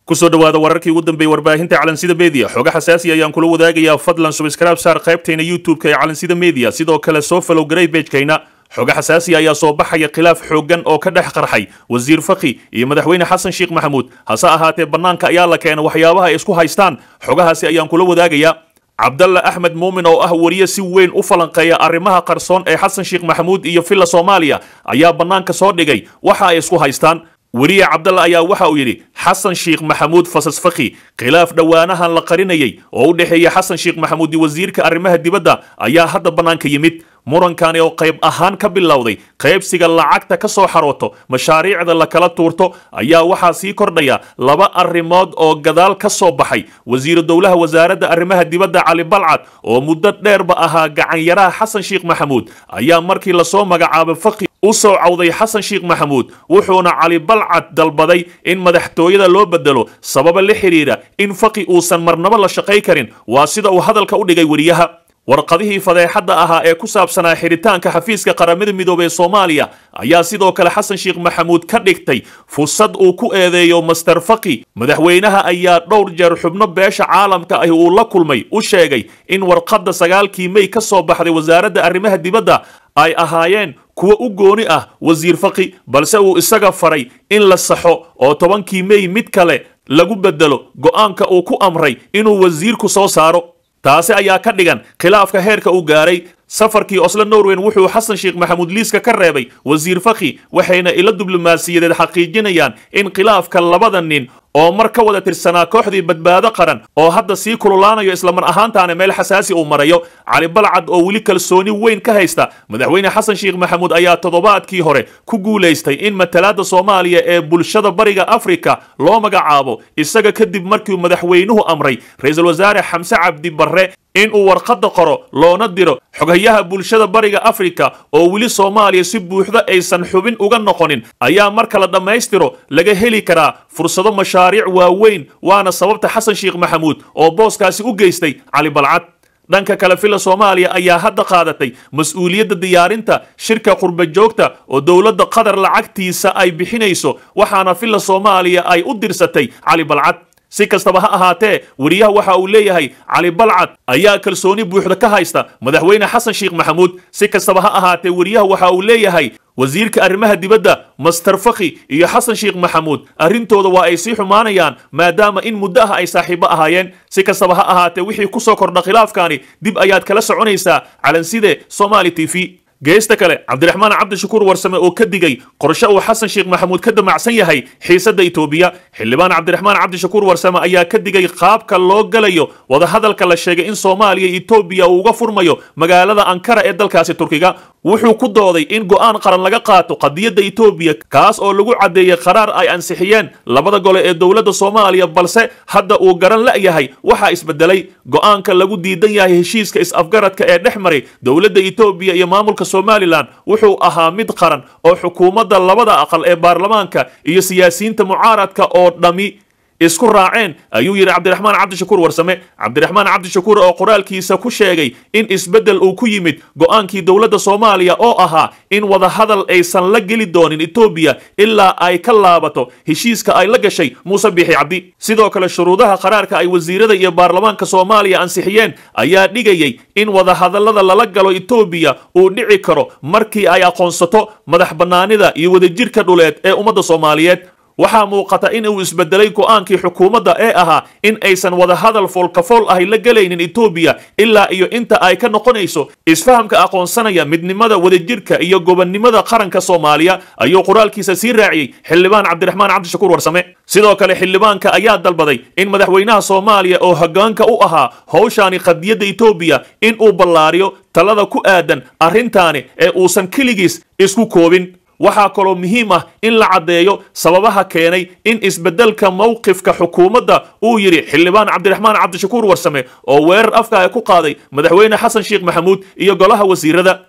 kusoo dhawaada wararkii ugu dambeeyey warbaahinta calansida media xoga xasaasi ayaan kula wadaagayaa fadlan subscribe saar qaybtayna youtube-ka ee calansida media sidoo kale soo falow garay bejkayna xoga xasaasi ayaa soo baxaya khilaaf xooggan oo ka dhex qarxay wasiir fakhi iyo madaxweyne xasan sheekh maxamuud hase ahaatee bannaanka ayaa la keena waxyaabaha ay isku haystaan xogahaasi ayaan kula wadaagayaa cabdalla axmed muumin oo ah wariye si weyn u falanqeeya arrimaha qarsoon ee xasan sheekh maxamuud iyo villa soomaaliya ayaa bannaanka soo dhigay waxa ay isku haystaan weriye cabdalla ayaa waxa uu yidhi xasan sheekh maxamuud fasas fakhi khilaaf dhowaanahan la qarinayay oo u dhexeeya xasan sheekh maxamuud iyo wasiirka arrimaha dibadda ayaa hadda bannaanka yimid murankani oo qayb ahaan ka bilowday qaybsiga lacagta ka soo xarooto mashaariicda la kala tuurto ayaa waxaa sii kordhaya laba arrimood oo gadaal ka soo baxay wasiiru dowlaha wasaaradda arrimaha dibadda cali balcad oo muddo dheerba ahaa gacanyaraha xasan sheekh maxamuud ayaa markii lasoo magacaabay fakhi u soo cawday xasan sheekh maxamuud wuxuuna cali balcad dalbaday in madaxtooyada loo bedelo sababa la xidhiidha in fakhi uusan marnabo la shaqay karin waa sida uu hadalka u dhigay weriyaha warqadihii fadeexadda ahaa ee ku saabsanaa xidhitaanka xafiiska qaramada midoobey ee soomaaliya ayaa sidoo kale xasan sheekh maxamuud ka dhigtay fursad uu ku eedeeyo master fakhi madaxweynaha ayaa dhowr jeer xubno beesha caalamka ah uu la kulmay u sheegay in warqadda sagaalkii mey ka soo baxday wasaaradda arrimaha dibadda ay ahaayeen kuwa u gooni ah wasiir fakhi balse uu isaga faray in la saxo oo tobankii mey mid kale lagu bedelo go'aanka uu ku amray inuu wasiirku soo saaro taasi ayaa ka dhigan khilaafka heerka uu gaaray safarkii oslo norwen wuxuu xasan sheekh maxamuud liiska ka reebay wasiir fakhi waxayna ila diblomaasiyadeed xaqiijinayaan in khilaafka labada nin oo mar ka wada tirsanaa kooxdii badbaado qaran oo hadda sii kululaanayo islamar ahaantaana meel xasaasi uu marayo cali balcad oo weli kalsooni weyn ka haysta madaxweyne xasan sheekh maxamuud ayaa toddobaadkii hore ku guulaystay in matalaadda soomaaliya ee bulshada bariga afrika loo magacaabo isaga kadib markii madaxweynuhu amray ra-iisul wasaare xamse cabdi barre in uu warqadda qoro loona diro xoghayaha bulshada bariga afrika oo weli soomaaliya si buuxda aysan xubin uga noqonin ayaa marka la dhammaystiro laga heli karaa fursado mashaariic waaweyn waana sababta xasan sheekh maxamuud oo booskaasi u geystay cali balcad dhanka kale villa soomaaliya ayaa hadda qaadatay mas-uuliyadda diyaarinta shirka qurba joogta oo dowladda qatar lacagtiisa ay bixinayso waxaana villa soomaaliya ay u dirsatay cali balcad si kastaba ha ahaatee weriyaha waxa uu leeyahay cali balcad ayaa kalsooni buuxda ka haysta madaxweyne xasan sheekh maxamuud si kastaba ha ahaatee weriyaha waxa uu leeyahay wasiirka arrimaha dibadda master fakhi iyo xasan sheekh maxamuud arrintooda waa ay sii xumaanayaan maadaama in muddo ah ay saaxiibo ahaayeen si kastaba ha ahaatee wixii ku soo kordha khilaafkaani dib ayaad kala soconaysaa calanside somaali t v geesta kale cabdiraxmaan cabdishakuur warsame oo ka digay qorshe uu xasan sheekh maxamuud ka damacsan yahay xiisadda itoobiya xildhibaan cabdiraxmaan cabdishakuur warsame ayaa ka digay qaabka loo galayo wadahadalka la sheegay in soomaaliya itoobiya uu uga furmayo magaalada ankara ee dalkaasi turkiga wuxuu ku dooday in go'aan qaran laga qaato qadiyadda itoobiya kaas oo lagu caddeeyey qaraar ay ansixiyeen labada gole ee dowladda soomaaliya balse hadda uu garan la'yahay waxaa isbedelay go'aanka lagu diidan yahay heshiiska is-afgaradka ee dhex maray dowladda itoobiya iyo maamulka somalilan wuxuu ahaa mid qaran oo xukuumadda labada aqal ee baarlamaanka iyo siyaasiyiinta mucaaradka oo dhammi isku raaceen ayuu yidhi cabdiraxmaan cabdishakuur warsame cabdiraxmaan cabdishakuur oo qoraalkiisa ku sheegay in isbeddel uu ku yimid go'aankii dowladda soomaaliya oo ahaa in wadahadal aysan la geli doonin etoobiya ilaa ay ka laabato heshiiska ay la gashay muuse biixi cabdi sidoo kale shuruudaha qaraarka ay wasiirada iyo baarlamaanka soomaaliya ansixiyeen ayaa dhigayay in wadahadallada lala galo etoobiya uu dhici karo markii ay aqoonsato madax bannaanida iyo wadajirka dhuleed ee ummadda soomaaliyeed waxaa muuqata in uu isbedelay go'aankii xukuumadda ee ahaa in aysan wadahadal foolkafool ahay la gelaynin etoobiya ilaa iyo inta ay ka noqonayso isfahamka aqoonsanaya midnimada wadajirka iyo gobonnimada qaranka soomaaliya ayuu qoraalkiisa sii raaciyey xildhibaan cabdiraxmaan cabdishakuur warsame sidoo kale xildhibaanka ayaa dalbaday in madaxweynaha soomaaliya oo hoggaanka u ahaa howshaani qadiyadda etoobiya in uu ballaariyo talada ku aadan arrintaani ee uusan keligiis isku koobin waxaa kaloo muhiim ah in la caddeeyo sababaha keenay in isbeddelka mowqifka xukuumadda uu yidhi xildhibaan cabdiraxmaan cabdishakuur warsame oo weerar afka ay ku qaaday madaxweyne xasan sheekh maxamuud iyo golaha wasiirada